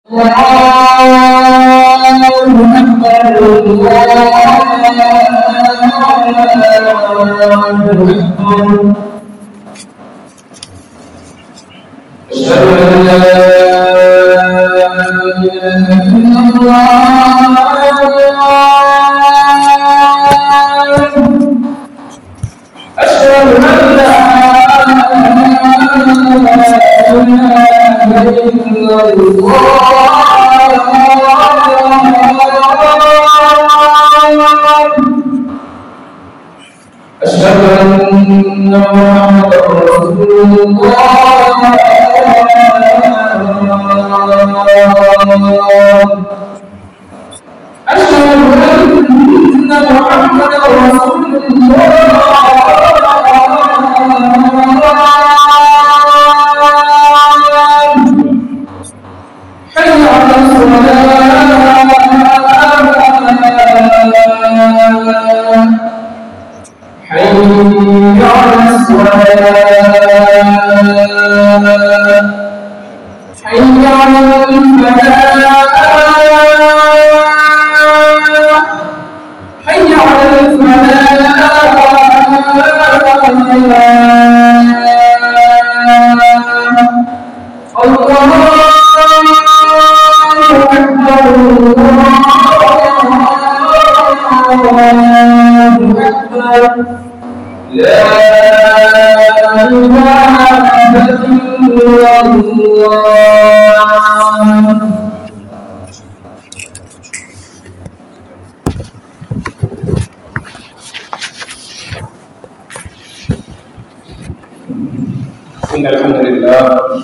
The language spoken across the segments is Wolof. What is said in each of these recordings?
إن الحمد لله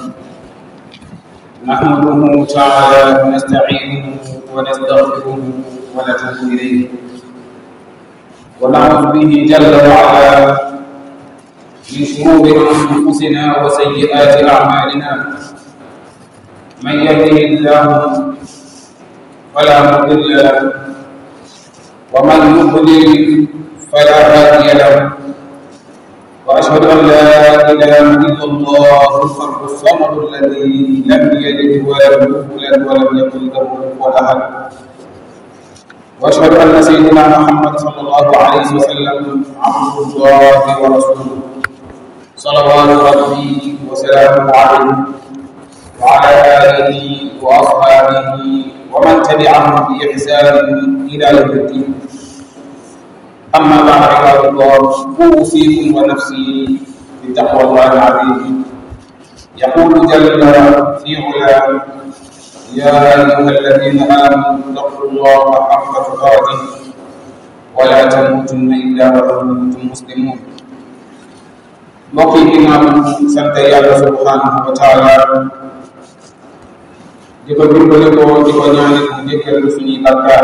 نحمده تعالى ونستعينه ونستغفره ونتوب إليه ونعوذ به جل وعلا من شرور أنفسنا وسيئات أعمالنا من يهده الله فلا مضل له ومن يضلل فلا هادي له واشهد ان لا اله الا الله الفرد الصمد الذي لم يلد ولم يولد ولم يكن له كفوا احد واشهد ان سيدنا محمد صلى الله عليه وسلم عبد الله ورسوله صلوات ربي وسلامه عليه وعلى اله واصحابه ومن تبعهم باحسان الى يوم الدين أما بعد عباد الله أوصيكم ونفسي بتقوى الله العظيم يقول جل في علاه يا أيها الذين آمنوا اتقوا الله حق تقاته ولا تموتن إلا وأنتم مسلمون mbokk yi ginnaaw sant yàlla subhanahu wa taala di ko dimbale ko di ko ñaanal mu jéggal suñuy bakkaar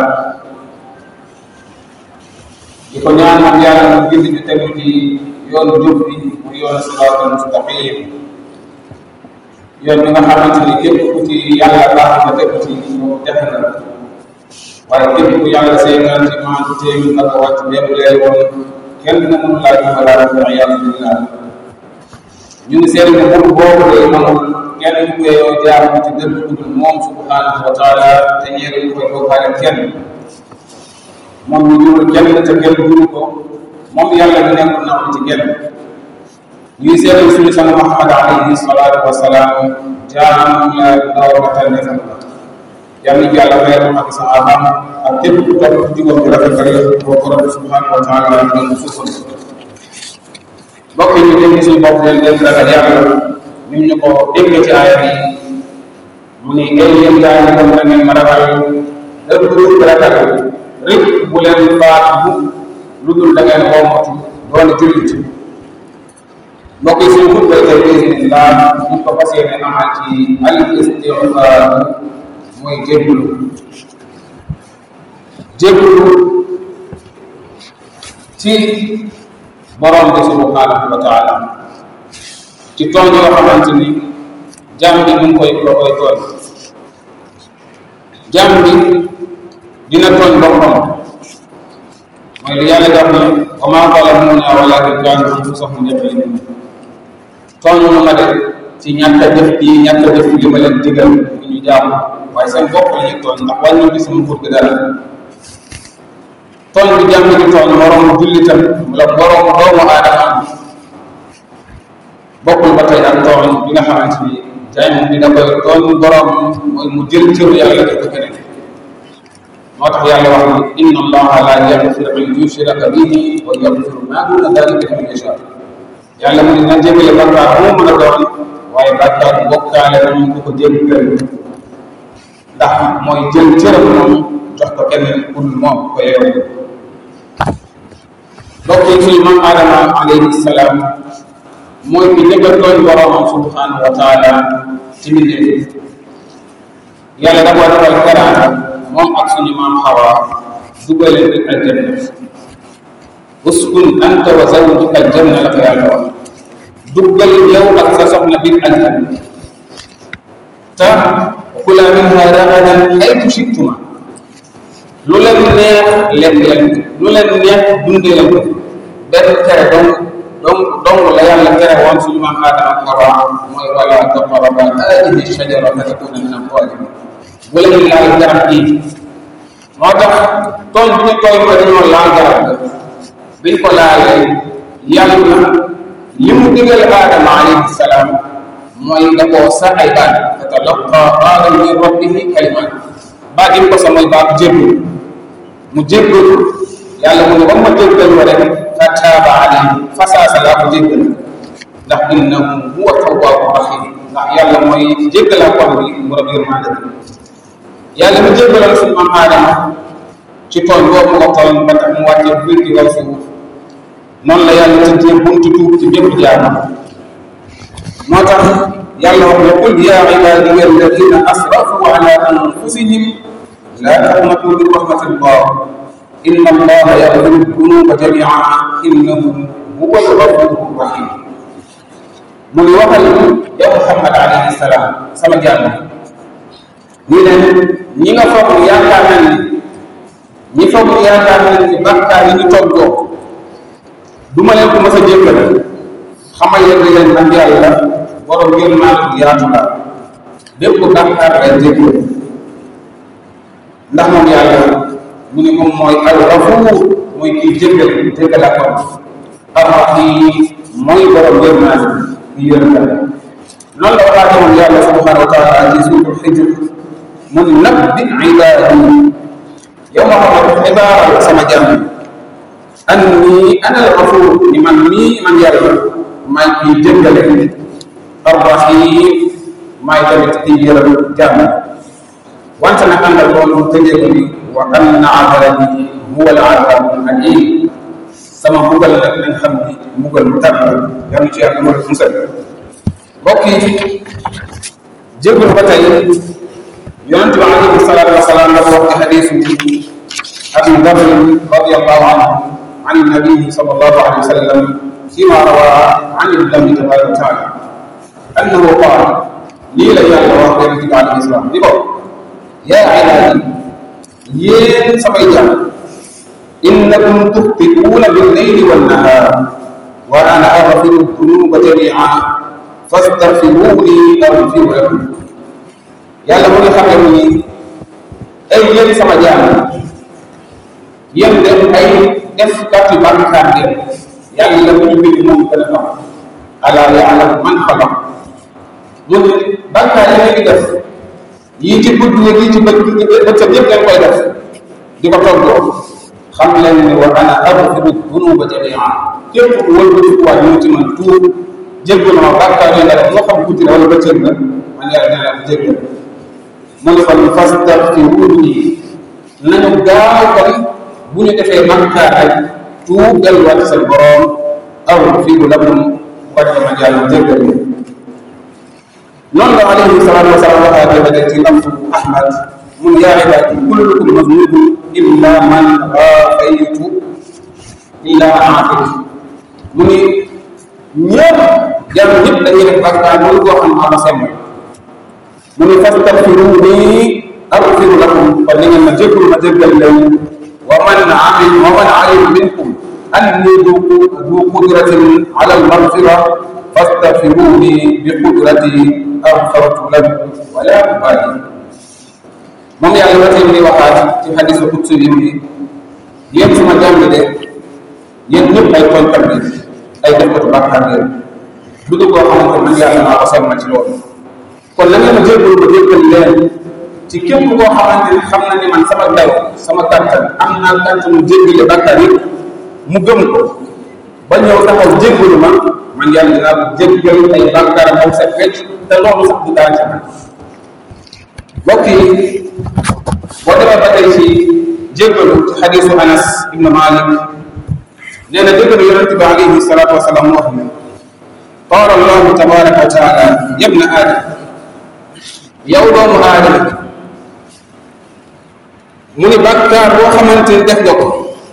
di ko ñaanal yàlla mu gindi ñu tegu ci yoonu jub bi mu yoonu siraatal mustaqim yoon bi nga xamante ni képp ku ci yàlla baax nga tegu ci moom defe na waaye képp ku yàlla seetaan ci maandu téemi ak wàcc bépp leer woon kenn mënu laa jubalaat wa iyaadu billah ñu ngi seetlu ne bur boobu de amul kenn ku koy jaamu ci dëgg ku dul moom subhanahu wa taala te ñeere ñu koy bokkaale kenn moom ñu jurul kenn te kenn juru ko moom yàlla bi nekkul na ci kenn ñuy seetal suñu sama Muhammad alayhi salaatu wa salaam jaam la ndaw la tànn defal la yàlla ñu yàlla may ak sahabaam ak képp ku topp ci jubam bi rafet rek boo ko rabbi subhanahu wa taala la ñu suufal mbokk ñu dégg suñu bopp leen leen ragal yàlla ni ñu ko déggee ci aaya bi mu ni ay yéen gaa ñi gëm na ngeen ma ragal dëgg dëgg ragal rek bu leen faatu lu dul da ngeen woomatu doon jullit mbokk yi suñu xutba tey bismillah ñu ko fas yéene amal ci al istixfaar mooy jébbulu jébbulu ci borom bi subhanahu wa taala ci tooñ yoo xamante ni jàmm bi mu ngi koy ko koy tooñ jàmm bi dina tooñ boppam mooy li yàlla def ne wa maa zalamuna walakin kaanu anfusahum yazlimun tooñ nu ma de ci ñàkk a def yi ñàkk a def li ma leen digal bu ñu jaamu waaye seen bopp la ñuy tooñ ndax wàññi bi sama nguur gi dara tooñ bi jàmm di tooñ moroom jullitam wala moroom doomu aadama bokkul ba tey ak tooñ bi nga xamante ni jaay bi da koy tooñ borom mooy mu jël cëru yàlla def ko keneen moo tax yàlla wax ni inna allaha la yaxfiru an yushraka bihi wa yaxfiru ma duna dalika liman yasha yàlla mu ne na jéggale bakkaar moo mën a doon waaye bakkaar bokkaale na ñu ko jéggal ndax mooy jël cëram moom jox ko keneen pour moom ko yeewu mbokk yi suñu maam Adama alayhi salaam mooy ki njëkk a tooñ boroomam subhanahu wa taala ci mbindeef yàlla da koo defal teraanga moom ak suñu maam Hawa dugal leen biir aljanna uskun anta wa zawjuka aljanna la ko yàlla wax duggal yow ak sa soxna biir aljanna te kula minha ragadan haytu shittuma lu leen neex lekk leen lu leen neex dundee leen ko benn tere donc donc donc la yàlla tere woon suñu maam Aadama ak Hawa mooy wala taqraba hadihi shajara fa takuna min al-zalimin bu leen laal garab gii moo tax tooñ bi ñu tooñ ko dañoo laal garab ga biñ ko laalee yàlla li mu digal Aadama alayhi salaam mooy da koo sa ay baat fatalaqa aadama min rabbihi kalimaat baat yi ko sa mooy baatu jébbal mu jébbal yàlla mu ne ba ma jéggal ko rek fa taaba alayhi fasaasa laa ko jéggal ndax innahu huwa tawwaabu rahim ndax yàlla mooy jéggalaa kon bi mu rab yërmande bi yàlla mu jéggaloon suñu maam aadama ci tooñ boobu nga tooñ ba tax mu wàccee biir ci kaw suuf noonu la yàlla tëjee buntu tuub ci bépp jaam moo tax yàlla wax ne qul yaa ibaadiya alladina asrafu ala anfusihim laa taqnatu min rahmatillah inna allaha yaghfiru dunuba jamian innahu huwa alghafuru rahim mu ngi waxal yow Muhammad alayhi salaam sama jàmm ni leen ñi nga foog ni yaakaar nañ ni ñi foog ni yaakaar nañ ni bàkkaar yi ñu toggoo du ma leen ko mës a jéggal xamal leen ni leen man yàlla borom yërmaande bu yaatu la bépp bàkkaar lay jéggal ndax moom yàlla mu ne moom mooy al gafuur mooy kii jéggal jéggal ak ar rahim mooy borom yërmaande bu yërmaande noonu la waxaate woon yàlla subhanahu wa taala ci suuratul Hijr mu ne nabbi ibaadi yow ma xam ne xibaar sama jàmm anni ana al gafuur ni man mii man yàlla maay kii jéggale arrahim maay tamit di yërëm jàmm wante nag àndal loolu tëjee ko ni wa anna adabi huwa al adabu alim sama mbugal nag nañ xam ni mbugal mu tar la yàlla ci yàlla mën a musal mbokk yi jégalu ba tey yonente bi alayhi salaatu wasalaam dafa wax ci xadiisu abi Bakr radiyallahu anhu an nabii sallallahu alayhi wa sallam فيما روى عن الله تبارك وتعالى انه قال لي لا يعلم وقت عليه السلام ديكو يا عبادي يين سمي جام انكم تخطئون بالليل والنهار وانا اغفر الذنوب جميعا فاستغفروني اغفر لكم yàlla mu ngi xamee ni ay yéen sama jaam yéen de ay def kàtti bàkkaar ngeen yàlla bu ñu bind moom gën a xam ala yaalam man xalaq mu ne bàkkaar yi ngeen di def yii ci gudd yi yii ci bët bëccëg yëpp ngeen koy def di ko toggoo xam leen ni wa ana aghfiru dunuba jamia képp ku wëlbatikuwaat ñëw ci man tuub jéggal ma bàkkaar yi nga def moo xam guddi la wala bëccëg la man yàlla nee naa ko jéggal mu ne kon fastaghfiruuni nañu gaaw kon bu ñu defee bàkkaar rek tuub delluwaat seen borom aghfiru lakum bu ko defee man yàlla jéggal leen noonu la alayhi salaatu wa salaam waxaatee ba tey ci laftu Ahmad mun yaa ibaadi kullukum maznubun illa man aafaytu illa man aafaytu mu ni ñëpp jàmm ñëpp dañuy def bàkkaar loolu boo xam maa ma semb mu ni fastaghfiruuni aghfir lakum kon ni ngeen ma jéggal ma jéggal leen wa man amil wa man alima minkum anni du du qudratin ala almaghfira fastaghfiruuni bi qudrati aghfartu lakum wala ubali moom yàlla ba tey muy waxaat ci xadisu xutsu yi ni yéen suma jàmm de yéen ñëpp ay tooñkat bi ay defkatu bàkkaar ngeen bu dul koo xamante man yàlla maa ko sonn ci loolu kon na ngeen ma jéggal ba jéggal leen ci képp koo xamante ni xam na ni man sama daw sama kàttan am naa kàttanu jéggale bàkkaar yi mu gëm ko ba ñëw taxaw jéggalu ma man yàlla dinaa ko jéggal ay bàkkaar moom set wecc te loolu sax du dara ci man mbokk yi boo demee ba tey ci jéggalu ci xadisu anas ibnu malik nee na jéggalu yonente bi alayhi salatu wasalaam mu wax ne qaala allahu tabaraka wa taala yabna aadam yow doomu aadama mu ni bàkkaar boo xamante ni def nga ko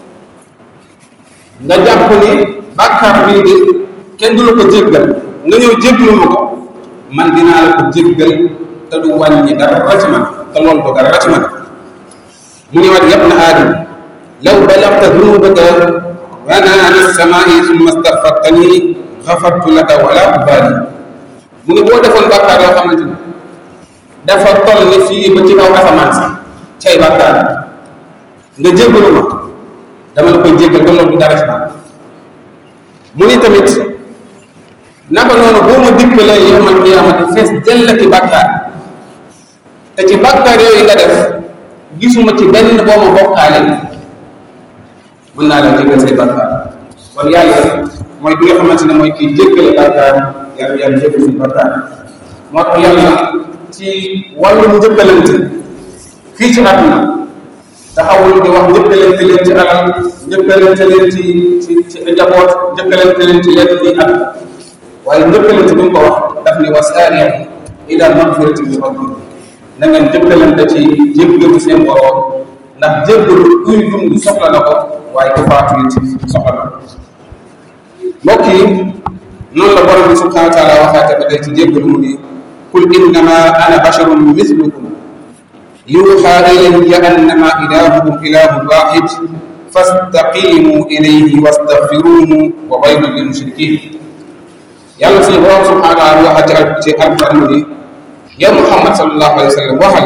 nga jàpp ni bàkkaar bii de kenn du la ko jéggal nga ñëw jéggalu ma ko man dinaa la ko jéggal te du wàññi dara ci man te loolu du dara ci man mu ni wat yab na aadam law balagta dunubaka banaana samaai summa staghfartani xafartu laka wala ubaali mu ni boo defoon bàkkaar yoo xamante ni dafa toll ni fii ba ci kaw asamaan sax cay bàkkaar nga jéggalu ma dama la koy jéggal ba loolu du dara ci man mu ni tamit naka noonu boo ma dikkalee yowmal qiyaamati fees dell ki bàkkaar te ci bàkkaar yooyu nga def gisuma ci benn boo ma bokkaale mën naa la jéggal say bàkkaar kon yàlla mooy bi nga xamante ne mooy kii jéggale bàkkaar yàlla yàlla jéggal suñu bàkkaar moo tax yàlla ci wàllum njëkkalante fii ci àdduna taxawul di wax njëkkalante leen ci alal njëkkalante leen ci ci ci njaboot njëkkalante leen ci lenn ci at waaye njëkkalante bi mu ko wax daf ni wasaariya ila magfirati min rabbikum na ngeen njëkkalante ci jéggalu seen borom ndax jéggalu kuy dund soxla na ko waaye ku faatu it soxla na ko mbokk yi noonu la borom bi subhanahu wa taala waxaate ba tey ci jéggalu mu ni qul innama ana basharun mislukum yuuxa ilayya annama ilahukum ilahun waxid fastaqimu ilayhi wastaghfiruhu wa waylun lil mushrikin yàlla suñu borom subhanahu wa taala waxaate ci alquran mu ni yow muhammad sallallahu alayhi wa sallam waxal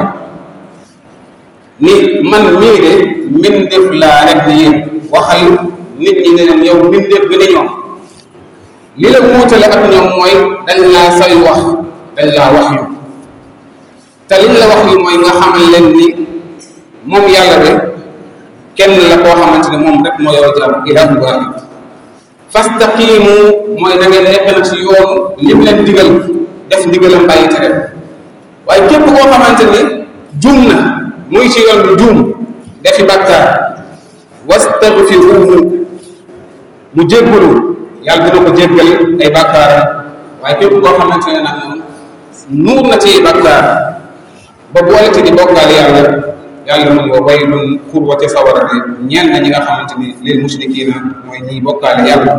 ni man mii de mbindeef laa rek ni yéen waxal nit ñi ne leen yow mbindeef bi ni ñoom li la muutale ak ñoom mooy dañ laa say wax dañ laa wax yu te liñ la wax yu mooy nga xamal leen ni moom yàlla de kenn la koo xamante ne moom rek moo yow jaam ilaahu waahid fastaqimu mooy da ngeen nekk na ci yoonu lim leen digal def ndigalam bàyyi tere waaye képp koo xamante ni juum na muy ci yoon bi juum defi bàkkaar wastagfiruhu mu jéggalu yàlla dina ko jéggal ay bàkkaaram waaye képp koo xamante ne nag moom nuur na ci bàkkaar ba boole ci di bokkaale yàlla yàlla mu wa waylun xurwa ca sawara de ñeen na ñi nga xamante ni lil mushrikina mooy ñiy bokkaale yàlla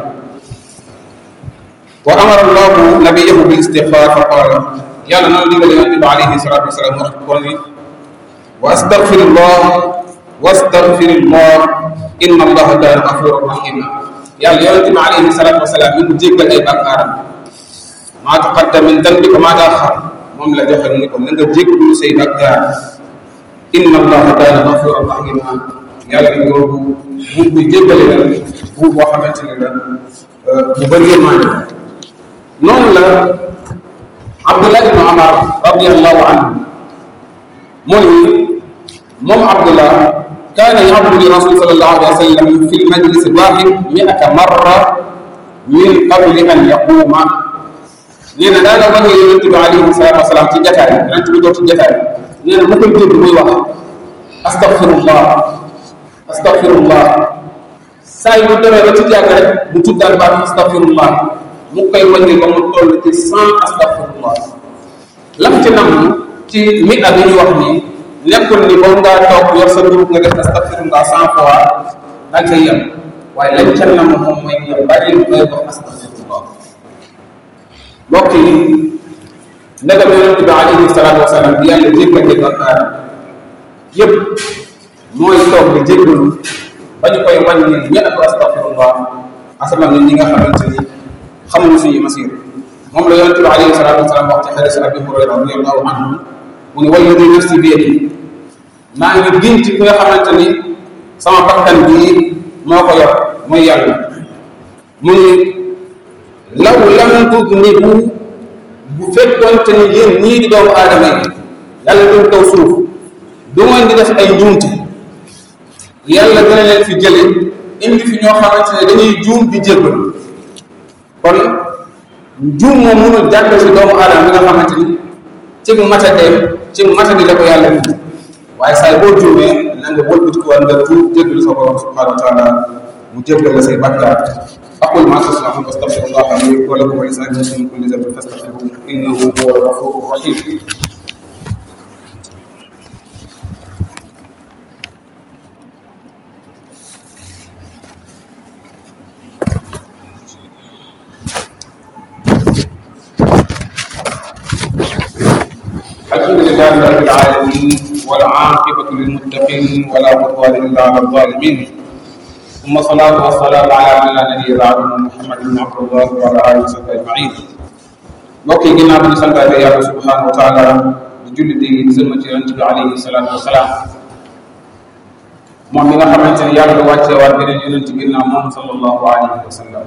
wa amara allahu nabiyahu bil istigfar fa qaala yàlla noonu digal yonente bi alayhi salatu wasalaam wax ko ni wa astaghfirullah wa astaghfirullah inna allaha kaana gafuran rahima yàlla yonente bi alayhi salatu wasalaam mi ngi jéggal ay bàkkaaram maa taqaddama min dambika maa taaxar moom la joxe ni ko na nga jéggalu say bàkkaar inna allaha kaana gafuran rahima yàlla ni loolu buur buy jéggale la buur boo xamante ne la bu bëri yërmande noonu la Abdullah ibn Umar radiallahu anhu mu ni moom Abdullah kaana yabdu li rasul sallallahu alayhi wa sallam fi lmajlis alwahid miata marra min qabli an yaquuma nee na daana wax yonente bi alayhi salatu wasalaam ci jataay yonente bi toog ci jataay nee na mu koy dégg muy wax astaghfirullah astaghfirullah saa yu demee ba ci jàgg rek mu tuddal baat astaghfirullah mu koy wàññi ba mu toll ci cent astaghfirullah lam ci nam ci mi a bi ñu wax nii nekkul ni boo ngaa toog yor sa groupe nga def astaghfirullah cent fois daal cay yem waaye lañ ca nam moom mooy nga bari lu koy wax astaghfirullah mbokk yi ndegam yonente bi alayhi salaatu wasalaam bi yàlla jéggante bakkaar yëpp mooy toog di jéggalu ba ñu koy wàññi ñett astaghfirullah asamaan ñun ñi nga xamante ni xamuñu suñu masir moom la yonente bi alayhi salatu wasalaam wax ci xadis abi hurayra radiallahu anhu mu ne walladi nafsi bi yadi maa ngi giñ ci ki nga xamante ni sama bakkan bii moo ko yor muy yàlla mu ni law lam tudnibu bu fekkoonte ni yéen ñii di doomu aadama yi yàlla duñ kaw suuf du ngeen di def ay njuumte yàlla dana leen fi jële indi fi ñoo xamante ne dañuy juum di jéggal kon juum moom mënul jàpp si doomu aadama bi nga xamante ni ci matadeem ci matadi la ko yàlla indi waaye saay boo juumee na nga wëlbati ko nga tuub jéggalu sa borom subhanahu wa taala mu jéggal la say bakkaar aqul ma tasmaun astaghfirullah li wa lakum wa lisa'iril muslimin min kulli dhanbin fastaghfiruhu innahu huwal ghafurur rahim الحمد لله رب العالمين والعاقبة للمتقين ولا عدوان إلا على الظالمين ثم الصلاة والسلام على من لا نبي بعده محمد بن عبد الله وعلى آله وصحبه أجمعين mbokk yi ginnaaw bi ñu santaate yàlla subhanahu wa taala di julli di sëlma ci yonent bi alayhi salaatu wasalaam moom mi nga xamante ne yàlla wàccee waat beneen yonent ginnaaw moom sallallahu alayhi wa sallam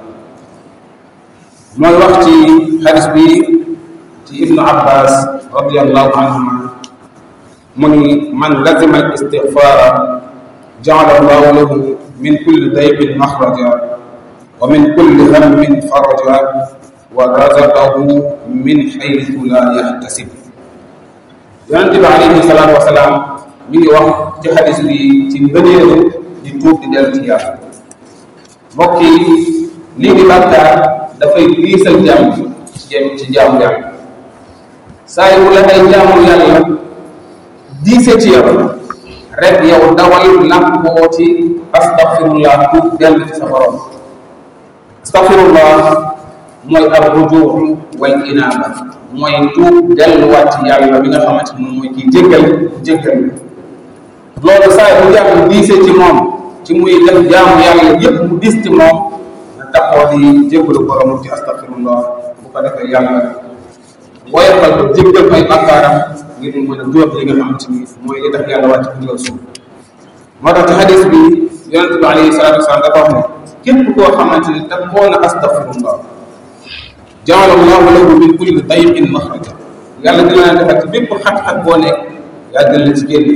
mooy wax ci xadis bi ci ibnu abbas radiallahu anhuma mu ni man lazima al istigfaara jaala allahu lahu min kulli daybin maxraja wa min kulli hammin faraja wa razaqahu min xaytu la yaxtasib yonente bi alayhi salaatu wasalaam mi ngi wax ci xadis bi ci ngëneelu di tuub di dellu ci yàlla mbokk yi lii di bàkkaar dafay diisal jàmm ci ci jaamu yàlla saa yu la ay jaamu yàlla diise ci yow rek yow dawal làmboo ci astaghfirullah tuub dellu ci sa borom astaghfirullah mooy ar rujuu wal inaaba mooy tuub delluwaat ci yàlla bi nga xamante ni moom mooy kii jéggal jéggal loolu saa bu jàmm diise ci moom ci muy def jaamu yàlla yépp mu dis ci moom na taxoo di jéggalu borom ci astaghfirullah bu ko defee yàlla woyofal ko jéggal ay bakkaaram ngir mu mën a jóob li nga xamante ni mooy li tax yàlla wàcc ci kaw suuf moo tax ci xadis bi yonente bi alayhi salatu wasalaam dafa wax ne képp koo xamante ni daf koo na astaghfirullah jaala allahu lahu min kulli dayqin maxraja yàlla dina leen defal ci bépp xat-xat boo nekk yàlla dina la ci génne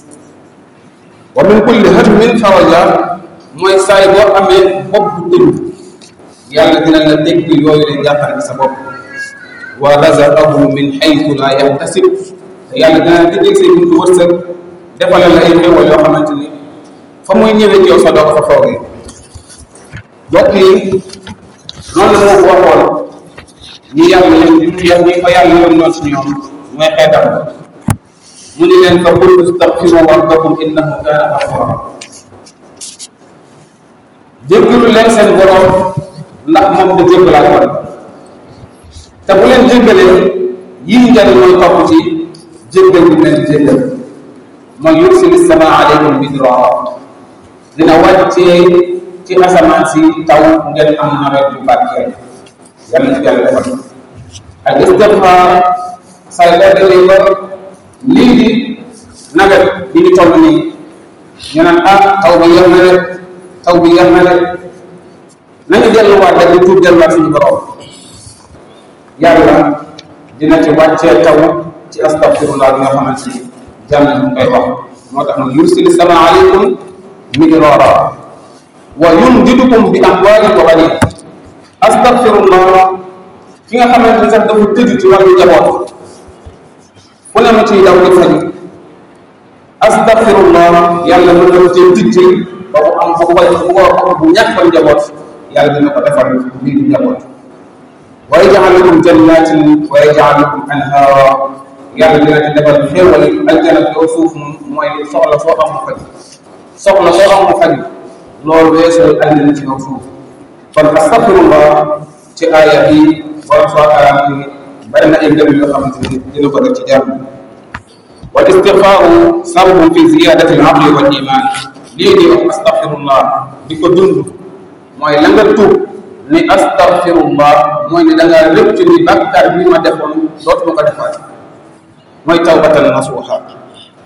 wa min kulli hammin faraja mooy saay boo amee bopp bu tëju yàlla dina la dégg yooyu leen jàppale ci sa bopp wa razaqahu min xaytu la yaxtasib te yàlla dina la tëjee say buntu wërsëg defalal la ay xéwal yoo xamante ni fa muy ñëwee ci yow sa doo ko fa foogee mbokk yi noonu la moo ko waxoon ñi yàlla yéen ñi ñi ko yàlla yoon noonu ci ñoom mooy xeetam mu ni leen fa qul istaghfiru rabbakum innahu kaana ghaffara jéggalu leen seen borom ndax moom da jéggalaa kon te bu leen jéggalee yii njariñ mooy topp ci jéggal bi leen di jéggal mooy yursili sama aleykum midrara dina wàccee ci asamaan si taw ngeen am nawet bu barkeel yàlla ci yàlla defal ak istigfaar say boo demee ba lii di nawet bi ñu toll nii ñu naan ah taw bi yem na rek taw bi yem na rek nañu delluwaat rek di tuub delluwaat suñu borom yàlla dina ci wàccee taw ci astaghfirullah bi nga xamante ni jàmm ñu koy wax moo tax nag yursili sama aleykum midrara wa yumdidukum bi amwaalin wa baniin astaghfirullah ki nga xamante ni sax dafa tëju ci wàllu njaboot fu ne ma ciy daw di faju astaghfirullah yàlla mën na ko cee tijji ba mu am bu ko bu ko bu ñàkkal njaboot yàlla dina ko defal lii di njaboot wa yaj'al lakum jannatin wa yaj'al lakum anhaara yàlla dina ci defal xéewal aljana yow suuf mooy soxla soo am mu faj soxla soo am mu faj loolu weesoo aljana ci kaw suuf kon astaghfirullah ci aaya bi borom soo taala ni bari na ay ngëm yoo xamante ni dina ko def ci jàmm wal istigfaaru sababun fi ziyadati al aqli wal iman lii di wax astaghfirullah di ko dund mooy la nga tuub ni astaghfirullah mooy ni da ngaa rëcc ni bàkkaar bi ma defoon dootuma ko defaat mooy tawbatan nasuha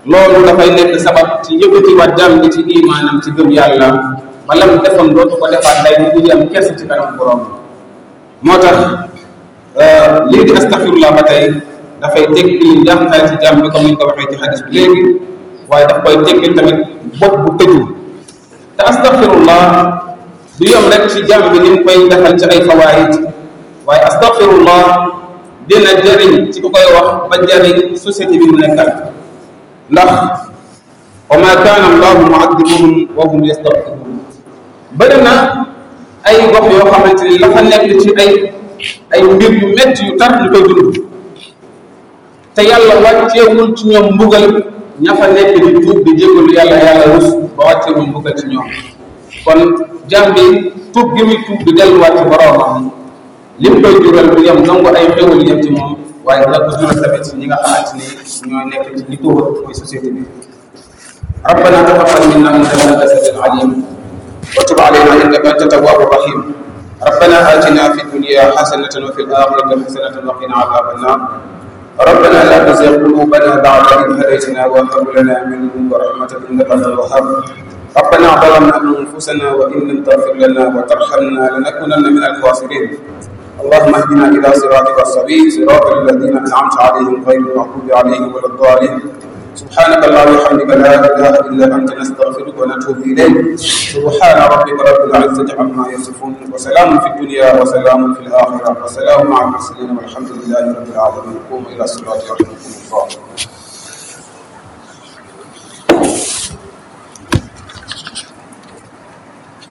loolu dafay nekk sabab ci yëkkatiwaat jàmm bi ci imaanam ci gëm yàlla ba lam defoon dootu ko defaat day mu ngi am kersa ci kanam borom moo tax lii di astaxfirullah ba tey dafay tekkil njàqare ci jàmm bi comme ni ñu ko waxee ci xadis bi léegi waaye daf koy tekkil tamit bopp bu tëju te astaxfirullah du yom rek ci jàmm bi ni mu koy defal ci ay fawaayid waaye astaxfirullah dina jëriñ ci ku koy wax ba jëriñ société bi mu nekkal ndax wa ma kaana allahu muaddibuhum wa hum yastaghfiruun bëri na ay gox yoo xamante ni la fa nekk ci ay ay mbir yu métti yu tar ñu koy dund te yàlla wàcceewul ci ñoom mbugal ña fa nekk di tuub di jégalu yàlla yàlla rus ba wàcceewul mbugal ci ñoom kon jàmm bi tuub gi muy tuub di delluwaat ci boroomam lim koy jural bu yem nangu ay xéwal yem ci moom waaye dina ko jural tamit ñi nga xamante ni ñooy nekk ci li ko wër mooy société bi ربنا تقبل منا انك انت السميع العليم وتب علينا انك انت التواب الرحيم ربنا اتنا في الدنيا حسنه وفي الاخره حسنه وقنا عذاب النار ربنا لا تزغ قلوبنا بعد إذ هديتنا وهب لنا من لدنك رحمة إنك أنت الوهاب ربنا ظلمنا أنفسنا وإن لم تغفر لنا وترحمنا لنكونن من الخاسرين اللهم اهدنا إلى صراطك السبيل صراط الذين أنعمت عليهم غير المغضوب عليهم ولا الضالين سبحانك اللهم وبحمدك لا إله إلا أنت نستغفرك ونتوب إليك سبحان ربك رب العزة عما يصفون وسلام في الدنيا وسلام في الآخرة وسلام مع المرسلين والحمد لله رب العالمين قوموا إلى الصلاة يرحمكم الله